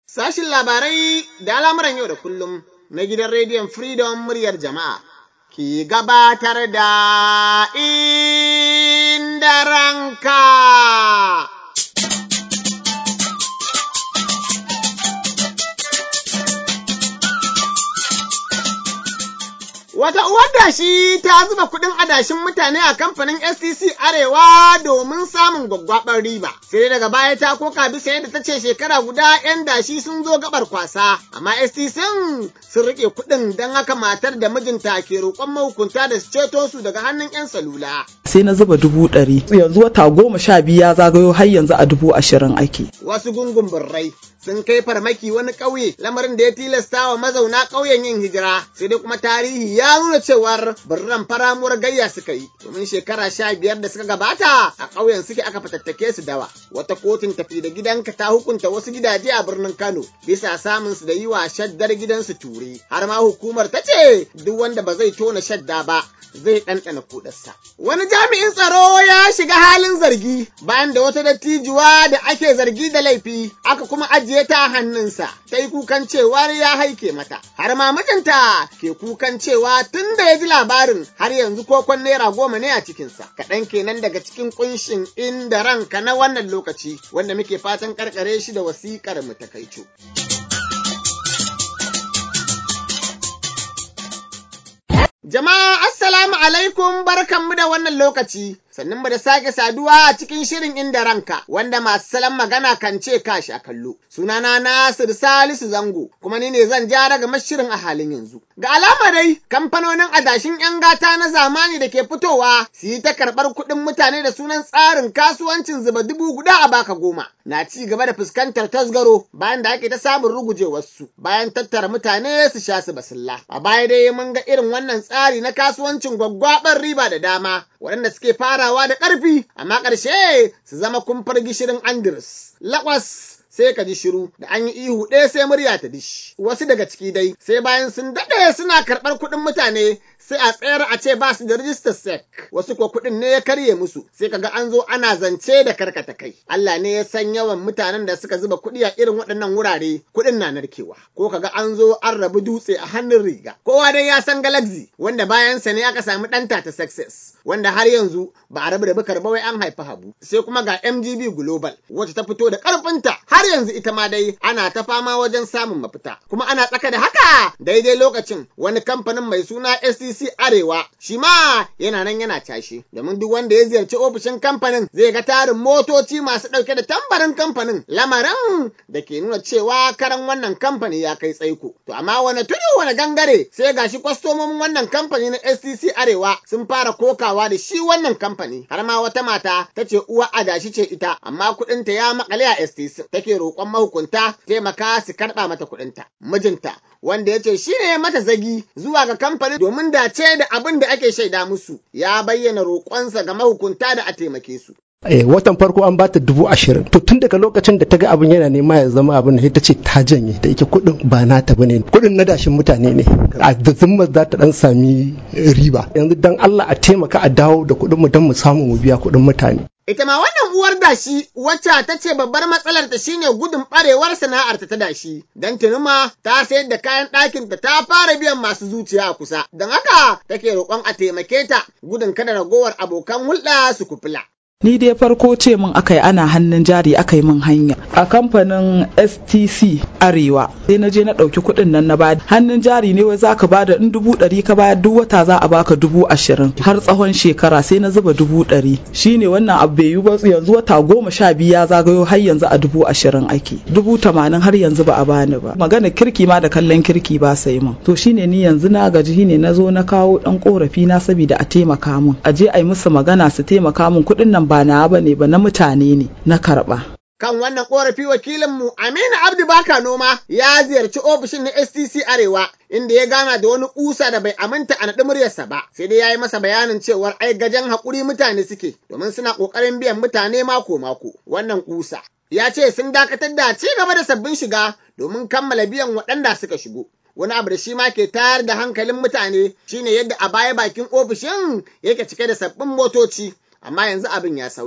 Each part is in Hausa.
Sashin labarai da al'amuran yau da kullum na gidan rediyon Freedom muryar jama'a ki gabatar da inda ranka. Wata uwar dashi ta zuba kuɗin adashin mutane a kamfanin STC Arewa domin samun gwaggwaɓar riba. Sai daga baya ta koka bisa yadda ta ce shekara guda 'yan dashi sun zo gabar kwasa, amma STC sun riƙe kuɗin don haka matar da mijinta ke roƙon mahukunta da su ceto su daga hannun 'yan salula. sai na zuba dubu ɗari yanzu wata goma sha biyu ya zagayo har yanzu a dubu ashirin ake. Wasu gungun birrai sun kai farmaki wani ƙauye lamarin da ya tilasta wa mazauna ƙauyen yin hijira sai dai kuma tarihi ya nuna cewar birran faramuwar gayya suka yi domin shekara sha biyar da suka gabata a ƙauyen suke aka fatattake su dawa wata kotun tafi da gidanka ta hukunta wasu gidaje a birnin Kano bisa samun su da yi wa shaddar gidansu ture har ma hukumar ta ce duk wanda ba zai tona shadda ba zai ɗanɗana kuɗarsa. Wani jami'in tsaro ya shiga halin zargi bayan da wata dattijuwa da ake zargi da laifi aka kuma ajiye ta hannunsa ta yi kukan cewar ya haike mata. Har ma mijinta ke kukan cewa tun da ya ji labarin har yanzu kokon naira goma ne a cikinsa. Kaɗan kenan daga cikin ƙunshin inda ranka na wannan lokaci wanda muke fatan karkare shi da wasiƙar mu takaicu. Jama'a assalamu alaikum barkanmu da wannan lokaci. Sannan mu da sake saduwa a cikin shirin inda ranka wanda masu salon magana kan ce kashi a kallo. Sunana Nasir Salisu Zango kuma ni ne zan ja daga mashirin a halin yanzu. Ga alama dai kamfanonin adashin 'yan gata na zamani da ke fitowa su yi ta karɓar kuɗin mutane da sunan tsarin kasuwancin zuba dubu guda a baka goma. Na ci gaba da fuskantar tasgaro bayan da ake ta samun rugujewarsu bayan tattara mutane su sha su basilla. A baya dai mun ga irin wannan tsari na kasuwancin gwaggwaɓar riba da dama waɗanda suke farawa da ƙarfi amma ƙarshe su zama kumfar gishirin Andres. Laƙwas sai ka ji shiru da an yi ihu ɗaya sai murya ta dishi. Wasu daga ciki dai sai bayan sun daɗe suna karɓar kuɗin mutane sai a tsayar a ce ba su da rijistar sec wasu ko kuɗin ne ya karye musu sai kaga an zo ana zance da karkata kai Allah ne ya san yawan mutanen da suka zuba kuɗi a irin waɗannan wurare kuɗin na narkewa ko kaga an zo an rabu dutse a hannun riga kowa dai ya san galaxy wanda bayansa ne aka samu ɗanta ta success wanda har yanzu ba a rabu da bukar ba wai an haifi habu sai kuma ga MGB Global wacce ta fito da ƙarfinta har yanzu ita ma dai ana ta fama wajen samun mafita kuma ana tsaka da haka daidai lokacin wani kamfanin mai suna STC Arewa shi ma yana nan yana cashe domin duk wanda ya ziyarci ofishin kamfanin zai ga tarin motoci masu ɗauke da tambarin kamfanin lamarin da ke nuna cewa karan wannan kamfani ya kai tsaiko to amma wani tudu wani gangare sai gashi kwastomomin wannan kamfani na STC Arewa sun fara kokawa da shi wannan kamfani har ma wata mata ta ce uwa adashi ce ita amma kuɗinta ya makale a STC take roƙon mahukunta taimaka su karɓa mata kuɗinta mijinta wanda ya ce shi ne mata zagi zuwa ga kamfanin domin dace da abin da ake shaida musu ya bayyana roƙonsa ga mahukunta da a taimake su. Eh, watan farko an bata dubu ashirin to tun daga lokacin da ta ga abin yana nema ya zama abin da ta ce ta janye da yake kuɗin ba nata bane kuɗin na dashin mutane ne a da zumma za ta dan sami riba yanzu dan Allah a taimaka a dawo da kuɗin mu dan mu samu mu biya kuɗin mutane Ita ma wannan uwar dashi wacce ta ce babbar matsalar ta shine gudun barewar sana'ar ta dashi, don tunuma ta sayar da kayan ɗakin ta ta fara biyan masu zuciya a kusa, don haka take roƙon a taimake ta gudun kada ragowar abokan hulɗa su kufula. Ni dai farko ce min aka yi ana hannun jari aka yi min hanya a kamfanin STC Arewa sai na je na ɗauki kuɗin nan na bada hannun jari ne wai za ka bada in dubu ɗari ka bayar duk wata za a baka dubu ashirin har tsawon shekara sai na zuba dubu ɗari shine wannan abu bai yi ba yanzu wata goma sha biyu ya zagayo har yanzu a dubu ashirin ake dubu tamanin har yanzu ba a bani ba magana kirki ma da kallon kirki ba sai min to shine ni yanzu na gaji shine na zo na kawo ɗan korafi na saboda a taimaka min a je a yi musu magana su taimaka min kuɗin nan ba na ba ne ba na mutane ne na karɓa. Kan wannan korafi wakilinmu Aminu Abdu Baka Noma ya ziyarci ofishin na STC Arewa inda ya gana da wani kusa da bai aminta a naɗi muryarsa ba sai dai ya yi masa bayanin cewar ai gajen haƙuri mutane suke domin suna ƙoƙarin biyan mutane mako-mako wannan kusa. Ya ce sun dakatar da ci gaba da sabbin shiga domin kammala biyan waɗanda suka shigo. wani abu da shi ma ke tayar da hankalin mutane shine yadda a baya bakin ofishin yake cike da sabbin motoci amma yanzu abin ya sauya.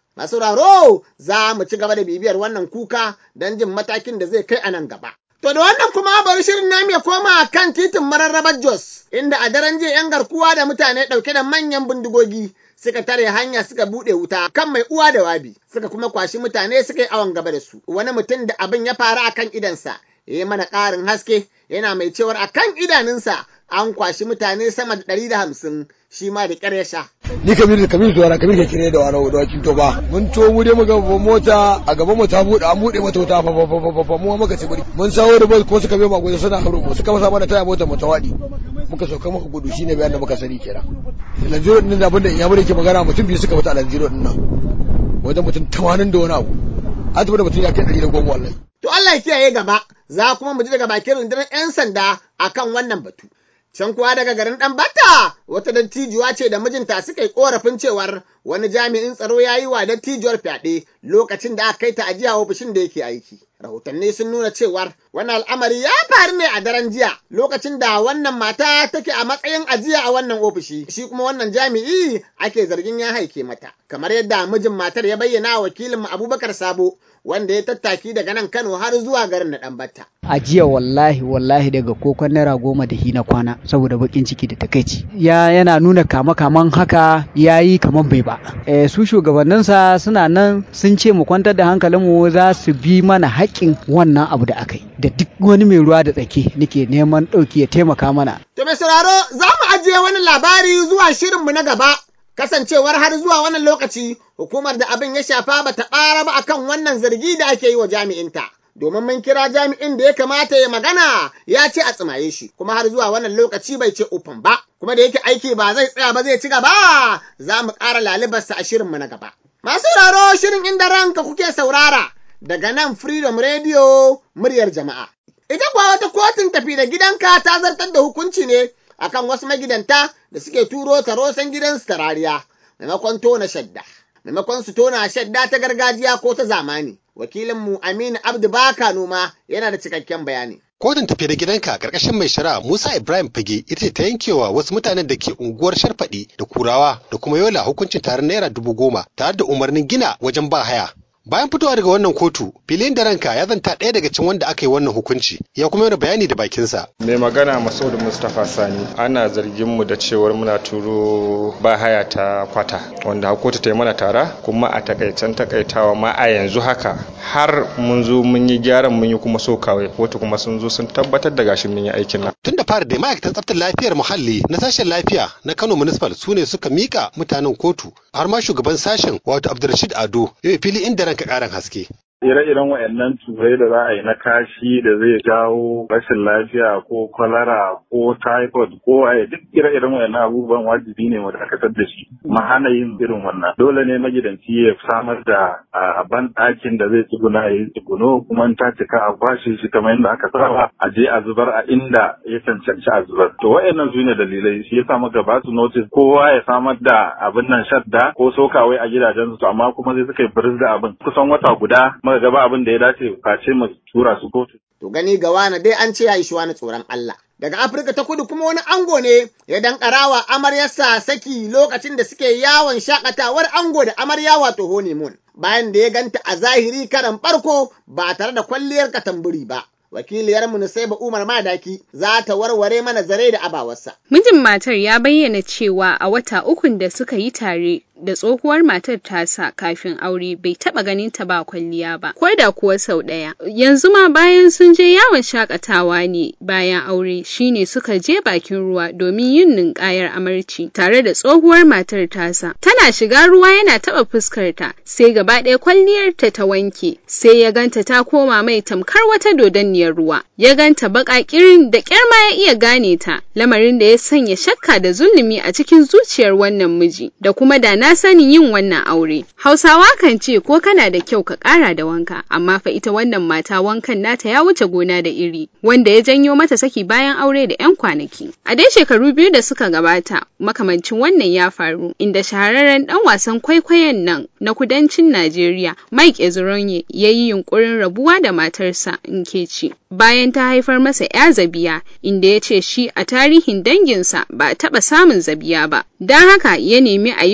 Masu raro za mu ci gaba da bibiyar wannan kuka don jin matakin da zai kai a nan gaba. To da wannan kuma bari shirin namu ya koma kan titin mararrabar Jos, inda a daren jiya 'yan garkuwa da mutane ɗauke da manyan bindigogi suka tare hanya suka buɗe wuta kan mai uwa da wabi, suka kuma kwashi mutane suka yi awon gaba da su. Wani mutum da abin ya faru a kan idansa, ya yi mana ƙarin haske, yana mai cewar a kan idanunsa an kwashi mutane sama da ɗari da hamsin shi ma da ƙyar ya sha. ni kabiru kabiru zuwa kabiru ke kire da wani da wakin to ba mun to mu dai muga mota a gaban mu ta bude an bude mata wuta fa fa fa fa mu muka ci buri mun sawo da bus ko suka bai magoji suna haro mu suka masa mana taya mota mu ta wadi muka sauka muka gudu shine bayan da muka sani kenan lanjiro din da abin da ya bude ke magana mutum biyu suka fita lanjiro din nan wajen mutum 80 da wani abu an tabbata mutum ya kai 110 wallahi To Allah ya kiyaye gaba, za kuma mu ji daga bakin rundunar 'yan sanda akan wannan batu. Can kuwa daga garin ɗan bata wata dattijuwa ce da mijinta suka yi korafin cewar wani jami'in tsaro ya yi wa dattijuwar fyaɗe lokacin da aka kai ta ajiya ofishin da yake aiki. Rahotanni sun nuna cewar wani al'amari ya faru ne a daren jiya lokacin da wannan mata take a matsayin ajiya a wannan ofishi shi kuma wannan jami'i ake zargin ya haike mata. Kamar yadda mijin matar ya bayyana wa wakilin Abubakar Sabo wanda ya tattaki daga nan Kano har zuwa garin na Ɗanbata. a jiya wallahi wallahi daga kokon naira goma da hina kwana saboda bakin ciki da takaici ya yana nuna kama kaman haka ya yi kaman bai ba e, su shugabanninsa suna nan sun ce mu kwantar da hankalinmu za su bi mana haƙƙin wannan abu da aka yi da duk wani mai ruwa da tsaki nake neman ɗauki ya taimaka mana To mai sauraro za mu ajiye wani labari zuwa shirinmu na gaba kasancewar har zuwa wannan lokaci hukumar da abin ya shafa ba ta ƙara ba akan wannan zargi da ake yi wa jami'inta. Domin mun kira jami'in da ya kamata ya magana ya ce a tsimaye shi kuma har zuwa wannan lokaci bai ce ufan ba kuma da yake aiki ba zai tsaya ba zai ci gaba za mu ƙara lalibarsa a shirinmu na gaba. Masu sauraro shirin inda ranka kuke saurara daga nan Freedom Radio muryar jama'a. Ita kuwa wata kotun tafi da gidanka ta zartar da hukunci ne akan wasu magidanta da suke turo tarosan gidansu ta rariya maimakon tona shadda maimakon su tona shadda ta gargajiya ko ta zamani wakilinmu Aminu Abdu Baka noma yana da cikakken bayani Kotun tafi da gidanka karkashin mai shari'a Musa Ibrahim Fage ita ce ta yankewa wasu mutanen da ke unguwar Sharfaɗi da Kurawa da kuma Yola hukuncin taron naira dubu goma tare da umarnin gina wajen ba haya. Bayan fitowa daga wannan kotu, filin da ranka ya zanta ɗaya daga cikin wanda aka yi wannan hukunci, ya kuma yana bayani da bakinsa. mai magana Masaudu Mustapha Sani ana zargin mu da cewar muna turo ba haya ta kwata wanda kotu ta yi mana tara kuma a takaicen takaitawa ma a yanzu haka har mun zo mun yi gyaran mun yi kuma so kawai kotu kuma sun zo sun tabbatar da gashin mun yi aikin nan Tun da fara da ma'aikatan tsaftar lafiyar muhalli na sashen lafiya na Kano Municipal su ne suka mika mutanen kotu har ma shugaban sashen wato Abdulrashid Ado yau fili inda ranka ƙarin haske. ire-iren waɗannan turai da za a yi na kashi da zai jawo rashin lafiya ko kwalara ko typhoid ko waye duk ire-iren waɗannan abubuwan wajibi ne mu dakatar da shi mu hana yin irin wannan dole ne magidanci ya samar da a ban ɗakin da zai tsuguna ya yi tsuguno kuma in ta cika a kwashe shi kamar yadda aka saba a je a zubar a inda ya cancanci a zubar to waɗannan su ne dalilai shi yasa muka ba su notice kowa ya samar da abin nan shadda ko sokawai a gidajensu amma kuma sai suka yi biris da abin kusan wata guda muka gaba abin da ya dace face mu tura su kotu. To gani ga wani dai an ce ya ishi wani tsoron Allah. Daga Afirka ta kudu kuma wani ango ne ya dankarawa amaryarsa saki lokacin da suke yawon shakatawar ango da amarya wato honeymoon. Bayan da ya ganta a zahiri karan farko ba tare da kwalliyar katamburi ba. Wakiliyarmu Nusaiba Umar Madaki za ta warware mana zare da abawarsa. Mijin matar ya bayyana cewa a wata ukun da suka yi tare da tsohuwar matar tasa kafin aure bai taba ganin ta ba kwalliya ba, ko da kuwa sau ɗaya. Yanzu ma bayan sun je yawon shakatawa ne bayan aure shine suka je bakin ruwa domin yin ninkayar amarci tare da tsohuwar matar tasa. Tana shiga ruwa yana taba fuskarta sai gaba ɗaya kwalliyarta ta wanke sai ya ganta ta koma mai tamkar wata dodanniyar ruwa. Ya ganta baƙa kirin da ƙyar ma ya iya gane ta, lamarin da ya sanya shakka da zulumi a cikin zuciyar wannan miji da kuma da na sanin yin wannan aure. Hausawa kan ce ko kana da kyau ka ƙara da wanka, amma fa ita wannan mata wankan nata ya wuce gona da iri, wanda ya janyo mata saki bayan aure da 'yan kwanaki. A dai shekaru biyu da suka gabata, makamancin wannan ya faru, inda shahararren ɗan wasan kwaikwayon nan na kudancin Najeriya, Mike Ezuronye, ya yi yunƙurin rabuwa da matarsa Nkechi. Bayan ta haifar masa 'ya zabiya, inda ya ce shi a tarihin danginsa ba a taɓa samun zabiya ba. Don haka ya nemi a yi gwajin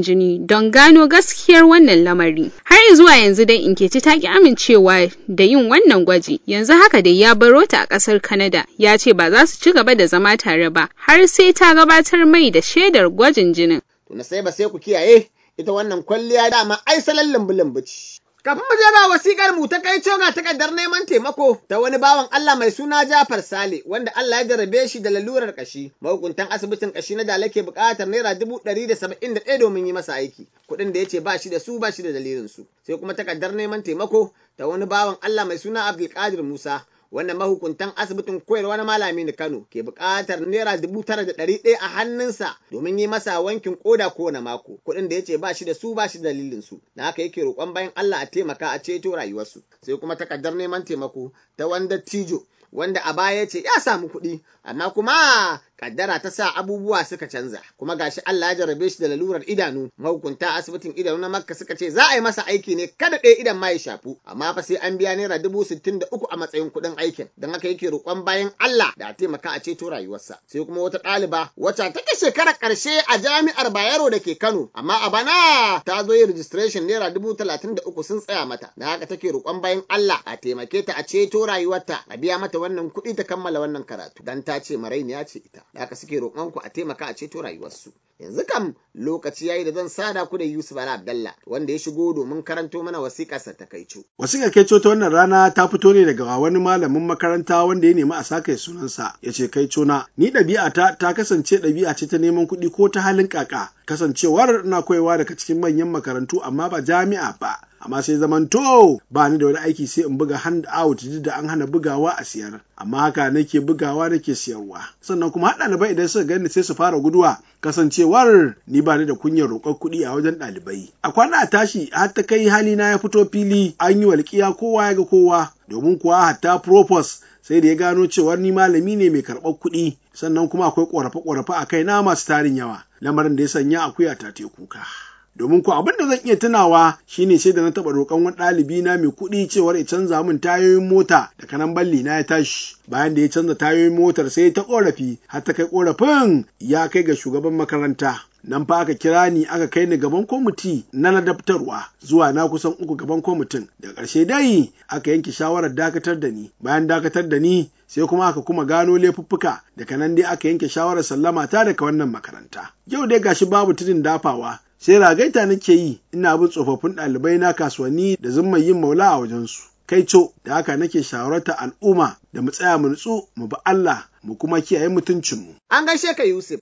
jini don gano gaskiyar wannan lamari. Har zuwa yanzu dai Inkeci ta ki amincewa da yin wannan gwaji. Yanzu haka dai ya baro ta a ƙasar Canada ya ce ba za su ci gaba da zama tare ba har sai ta gabatar mai da shaidar gwajin jinin. To na sai ba sai ku kiyaye ita wannan kwalliya dama ai salon lambu ce. Kafin mu je ga wasikar mu ta kai ga takardar neman taimako ta wani bawan Allah mai suna Jafar Sale wanda Allah ya jarabe shi da lalurar kashi. Mahukuntan asibitin kashi na Dala ke buƙatar naira dubu ɗari da saba'in da ɗaya domin yi masa aiki. Kuɗin da ya ce ba shi da su ba shi da dalilin su. Sai kuma takardar neman taimako ta wani bawan Allah mai suna Abdulkadir Musa wannan mahukuntan asibitin koyarwa na malami na Kano ke buƙatar naira dubu tara da ɗari ɗaya a hannunsa domin yi masa wankin koda kowane mako kuɗin da ya ce ba shi da su ba shi da dalilin su da haka yake roƙon bayan Allah a taimaka a ceto rayuwarsu sai kuma takardar neman taimako ta wanda tijo wanda a baya ce ya samu kuɗi amma kuma kaddara ta sa abubuwa suka canza kuma gashi Allah ya jarabe shi da lalurar idanu mahukunta asibitin idanu na Makka suka ce za a yi masa aiki ne kada ɗaya idan ma ya shafu amma fa sai an biya naira dubu sittin da uku a matsayin kuɗin aikin don haka yake roƙon bayan Allah da a taimaka a ceto rayuwarsa sai kuma wata ɗaliba wacce take shekarar ƙarshe a jami'ar Bayero da ke Kano amma a bana ta zo yin registration naira dubu talatin da uku sun tsaya mata da haka take roƙon bayan Allah a taimake ta a ceto rayuwarta a biya mata wannan kuɗi ta kammala wannan karatu dan ta ce marainiya ce ita da haka suke roƙon ku a taimaka a ceto rayuwarsu yanzu kam lokaci yayi da zan sada ku da Yusuf Bala Abdalla wanda ya shigo domin karanto mana wasiƙarsa ta kaico wasiƙar kaico ta wannan rana ta fito ne daga wani malamin makaranta wanda ya nemi a saka sunansa ya ce kaico na ni ɗabi'a ta ta kasance ɗabi'a ce ta neman kuɗi ko ta halin kaka kasancewar na koyewa daga cikin manyan makarantu amma ba jami'a ba amma sai zamanto ba ni da wani aiki sai in buga hand out duk da an hana bugawa a siyar amma haka nake bugawa nake siyarwa sannan kuma haɗa ɗalibai idan suka gani sai su fara guduwa kasancewar ni ba ni da kunyar roƙar kuɗi a wajen ɗalibai a kwana a tashi har ta kai hali na ya fito fili an yi walƙiya kowa ya ga kowa domin kuwa hatta propos sai da ya gano cewar ni malami ne mai karɓar kuɗi sannan kuma akwai ƙorafe-ƙorafe a kai na masu tarin yawa lamarin da ya sanya akuya ta te kuka. domin ko abin da zan iya tunawa shine sai da na taɓa roƙon wani ɗalibi na mai kuɗi cewar ya canza min tayoyin mota da kanan balli na ya tashi bayan da ya canza tayoyin motar sai ta ƙorafi har ta kai ƙorafin ya kai ga shugaban makaranta nan fa aka kira ni aka kai ni gaban kwamiti na ladabtarwa zuwa na kusan uku gaban kwamitin da ƙarshe dai aka yanke shawarar dakatar da ni bayan dakatar da ni sai kuma aka kuma gano laifuffuka daga nan dai aka yanke shawarar sallama ta daga wannan makaranta yau dai gashi babu tudun dafawa sai ragaita nake yi ina bin tsofaffin ɗalibai na kasuwanni da zumman yin maula a wajensu kai co da haka nake shawartar al'umma da mu tsaya mu nutsu mu bi Allah mu kuma kiyaye mutuncinmu. An gaishe ka Yusuf.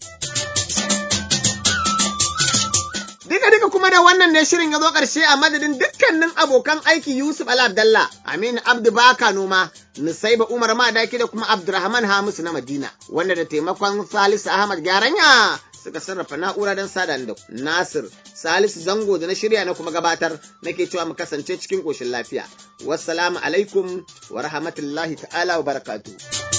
Duka duka kuma da wannan ne shirin ya zo ƙarshe a madadin dukkanin abokan aiki Yusuf Ala Abdallah, Aminu Abdu Baka Noma, Nusaiba Umar Madaki da kuma Abdurrahman Hamisu na Madina, wanda da taimakon Salisu Ahmad Garanya suka sarrafa na'ura don sada da Nasir Salisu Zango da na shirya na kuma gabatar nake cewa mu kasance cikin ƙoshin lafiya. Wassalamu alaikum wa rahmatullahi ta'ala wa barakatuh.